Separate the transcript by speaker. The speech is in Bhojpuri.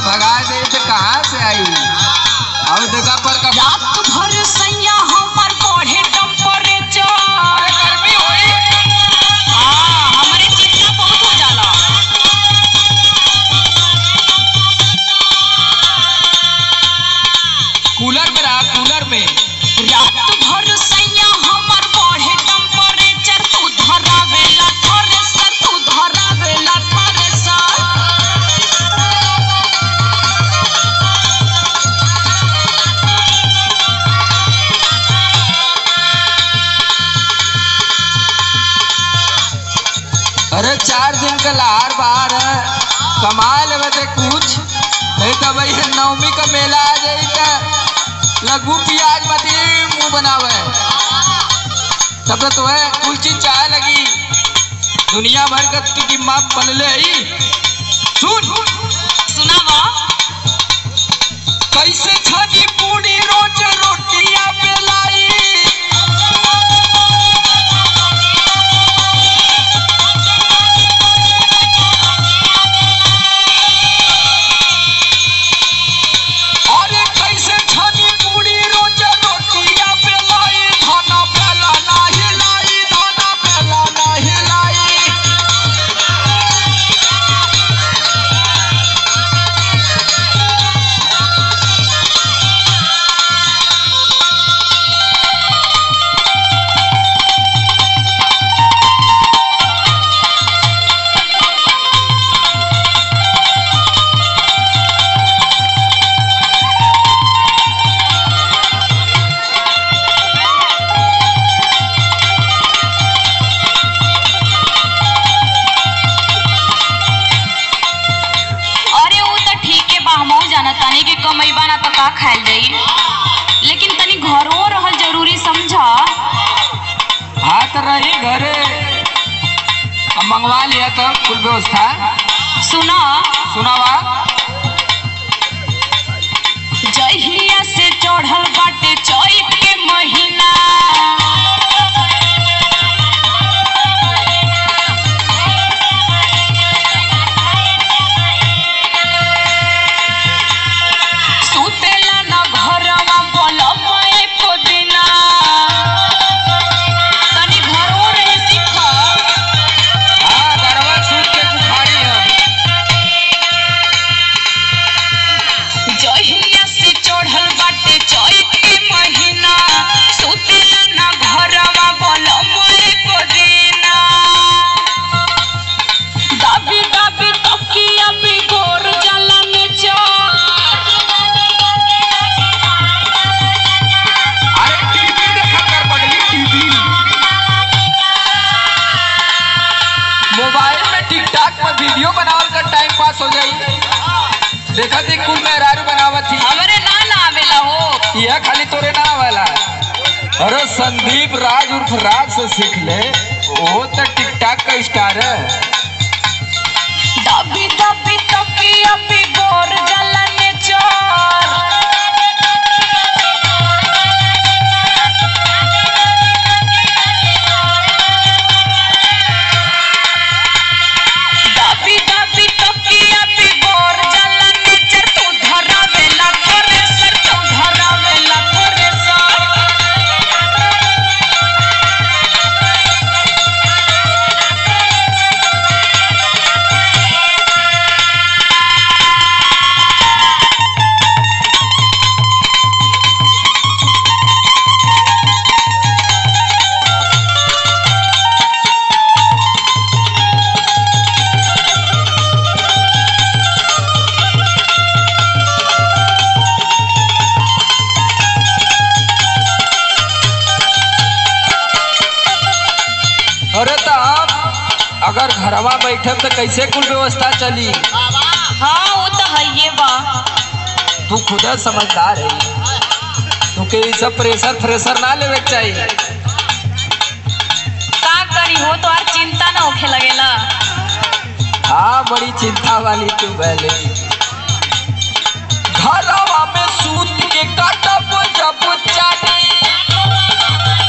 Speaker 1: भगा दे तो कहाँ से आई अब देखा पर का
Speaker 2: रात भर सैया हमर बढ़े टेम्परेचर
Speaker 1: गर्मी होई
Speaker 2: हाँ हमरे चिंता बहुत हो जाला
Speaker 1: कूलर में रहा कूलर में
Speaker 2: रात भर सैया हमर बढ़े टेम्परेचर तू धरावेला थ्रेसर तू धरावेला थ्रेसर
Speaker 1: अरे चार दिन का लहार बाहर है कमा लेवे ते कुछ नहीं तो भाई नवमी का मेला आ जाई त लघु प्याज मती मुंह बनावे तब तो है कुल चीज चाहे लगी दुनिया भर का की कीमत बनले ही सुन
Speaker 2: सुनावा
Speaker 1: कैसे छनी पूरी रोज रोटियां बेलाई अरे कैसे छनी पूरी रोज रोटियां बेलाई खाना बेला नाही लाई खाना बेला नाही लाई
Speaker 2: अरे वो तो ठीक है बा हमहू जाना तानी कि कमैबा ना तो का खायल जाई लेकिन तनी घरों रहल जरूरी समझा
Speaker 1: हाथ रही घरे अब मंगवा लिया तो कुल व्यवस्था
Speaker 2: सुना
Speaker 1: सुनावा
Speaker 2: जहिया से चढ़ल बाटे चैत के महीना सुतेला न घरवा बोलब एको दिना तनी घरों रहे सीखा
Speaker 1: हाँ गरबा सूत के बुखारी है
Speaker 2: जहिया से चढ़ल बाटे चैत के महीना सुतेला न घरवा बोलब एको दिना दाबी दाबी तकिया बिगोर जाला में
Speaker 1: अरे टीवी देखा कर पगली टीवी मोबाइल में टिकटॉक पर वीडियो बनावल कर टाइम पास हो जाई देखा थी कुल मेहरारू बनावत थी
Speaker 2: हमरे ना ना आवेला हो
Speaker 1: यह खाली तोरे ना वाला अरे संदीप राज उर्फ राज से सीख ले वो तो टिकटॉक का स्टार है
Speaker 2: दाबी दाबी तकिया बिगोर जाला में चोर दाबी दाबी तकिया बिगोर जाला में चोर तू धरावेला थ्रेसर तू धरावेला थ्रेसर
Speaker 1: अरे तो हम अगर घरवा बैठे तो कैसे कुल व्यवस्था चली
Speaker 2: हाँ वो तो है ये बा
Speaker 1: तू खुद समझदार है तुके ये सब प्रेशर फ्रेशर ना लेवे के चाहिए
Speaker 2: का करी हो तो और चिंता ना होखे लगेला
Speaker 1: हाँ बड़ी चिंता वाली तू पहले घरवा में सूत के काटब जब चाली